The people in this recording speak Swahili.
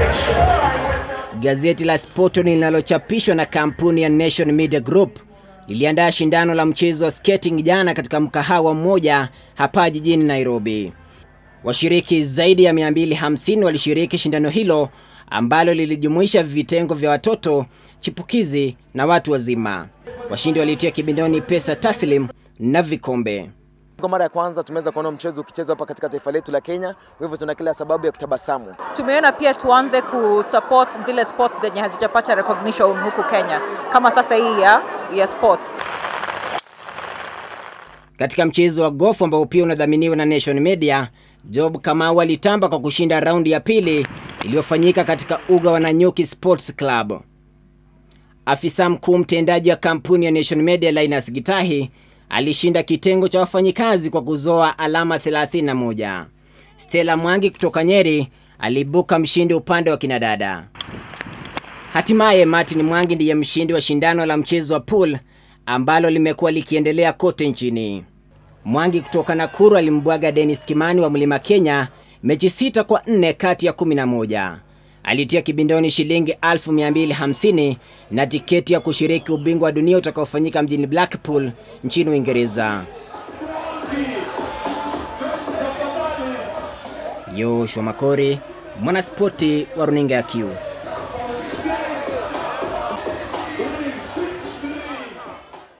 Gazeti la Sporton linalochapishwa na kampuni ya Nation Media Group liliandaa shindano la mchezo wa skating jana katika mkahawa mmoja hapa jijini Nairobi. Washiriki zaidi ya 250 walishiriki shindano hilo ambalo lilijumuisha vitengo vya watoto, chipukizi na watu wazima. Washindi walitia kibindoni pesa taslim na vikombe. Kwa mara ya kwanza tumeweza kuona mchezo ukichezwa hapa katika taifa letu la Kenya, kwa hivyo tuna kila sababu ya kutabasamu. Tumeona pia tuanze kusupport zile sports zenye hazijapata recognition huku Kenya, kama sasa hii ya, ya sports. Katika mchezo wa golf ambao pia unadhaminiwa na Nation Media, Job Kamau alitamba kwa kushinda raundi ya pili iliyofanyika katika uga wa Nanyuki Sports Club. Afisa mkuu mtendaji wa kampuni ya Nation Media Linus Gitahi alishinda kitengo cha wafanyikazi kwa kuzoa alama 31. Stella Mwangi kutoka Nyeri aliibuka mshindi upande wa kinadada. Hatimaye Martin Mwangi ndiye mshindi wa shindano la mchezo wa pool ambalo limekuwa likiendelea kote nchini. Mwangi kutoka Nakuru alimbwaga Dennis Kimani wa Mlima Kenya mechi sita kwa nne kati ya 11. Alitia kibindoni shilingi 1250 na tiketi ya kushiriki ubingwa wa dunia utakaofanyika mjini Blackpool nchini Uingereza. Yoshua Makori, mwanaspoti wa runinga ya Q.